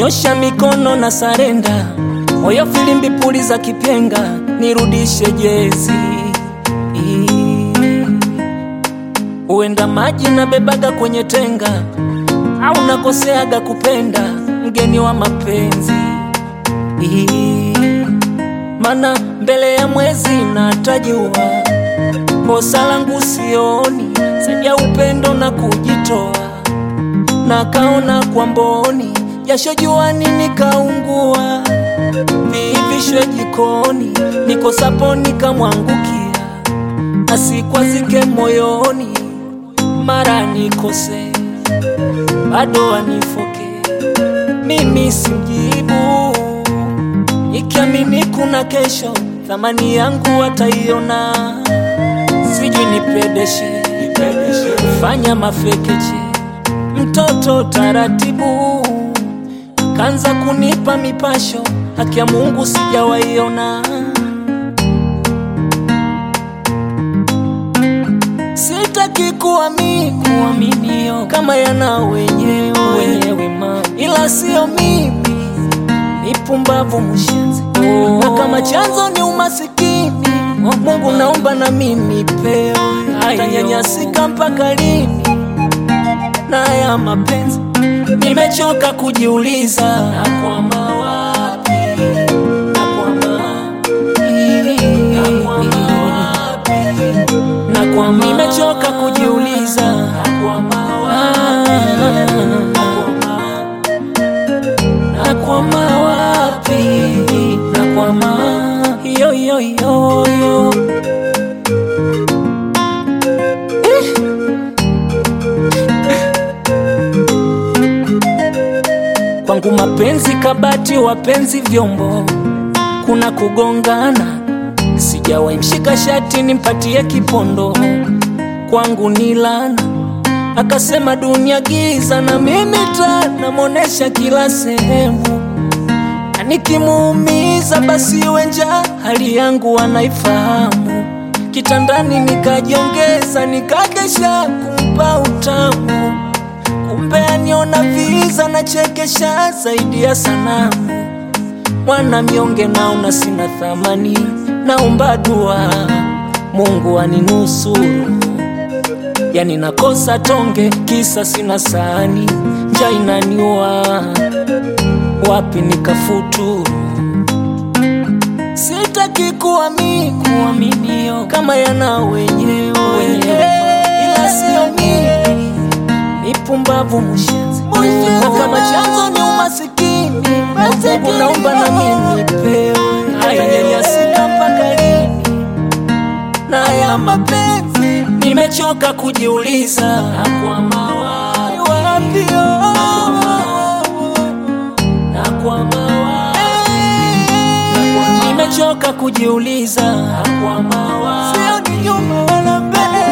nyosha mikono na sarenda, moyo filimbi puli za kipenga, nirudishe jezi. Uenda maji na bebaga kwenye tenga, au nakoseaga kupenda mgeni wa mapenzi. Mana mbele ya mwezi natajua kosa langu sioni, zaidi ya upendo na kujitoa na kaona kwa mboni, jasho juani nikaungua, viivishwe jikoni, nikosapo nikamwangukia, asikwazike moyoni, mara nikose bado anifoke, mimi simjibu, ikiamini kuna kesho, thamani yangu ataiona, sijui nipedeshe, fanya mafekeche mtoto taratibu, kanza kunipa mipasho, haki ya Mungu sijawaiona. Sitaki kuamini kuaminio kama yana wenyewe wenyewe ma, ila sio mimi, ni pumbavu mshenzi oh. Na kama chanzo ni umasikini oh, Mungu naomba na mimi pewe, tanyanyasika mpaka lini? na ya mapenzi nimechoka kujiuliza, nakwama wapi? Nakwama wapi? Nakwama, nimechoka kujiuliza, nakwama wapi? Nakwama wapi? Nakwama yo yo yo yo Kwangu mapenzi kabati, wapenzi vyombo, kuna kugongana. Sijawahi mshika shati nimpatie kipondo, kwangu ni lana. Akasema dunia giza, na mimi taa namonesha kila sehemu, na nikimuumiza basi iwe njaa, hali yangu anaifahamu. Kitandani nikajiongeza, nikakesha kumpa utamu kumbe aniona viza na chekesha zaidi ya sanamu. Mwana mnyonge naona sina thamani, naomba dua Mungu aninusuru. Yani nakosa tonge kisa sina sahani, njaa inaniua, wapi nikafuturu? Sitaki kuamini kuaminio kama yana wenyewe wenyewe, ila sio mimi ni pumbavu mshenzi, na kama chanzo ni umasikini, Mungu naomba na mimi pewe, ayanyanyasika mpaka lini? na ya mapenzi nimechoka kujiuliza, nakwama wapi? Wapi, oh, nakwama wapi? Nakwama- nimechoka kujiuliza, nakwama wapi? Sioni nyuma wala mbele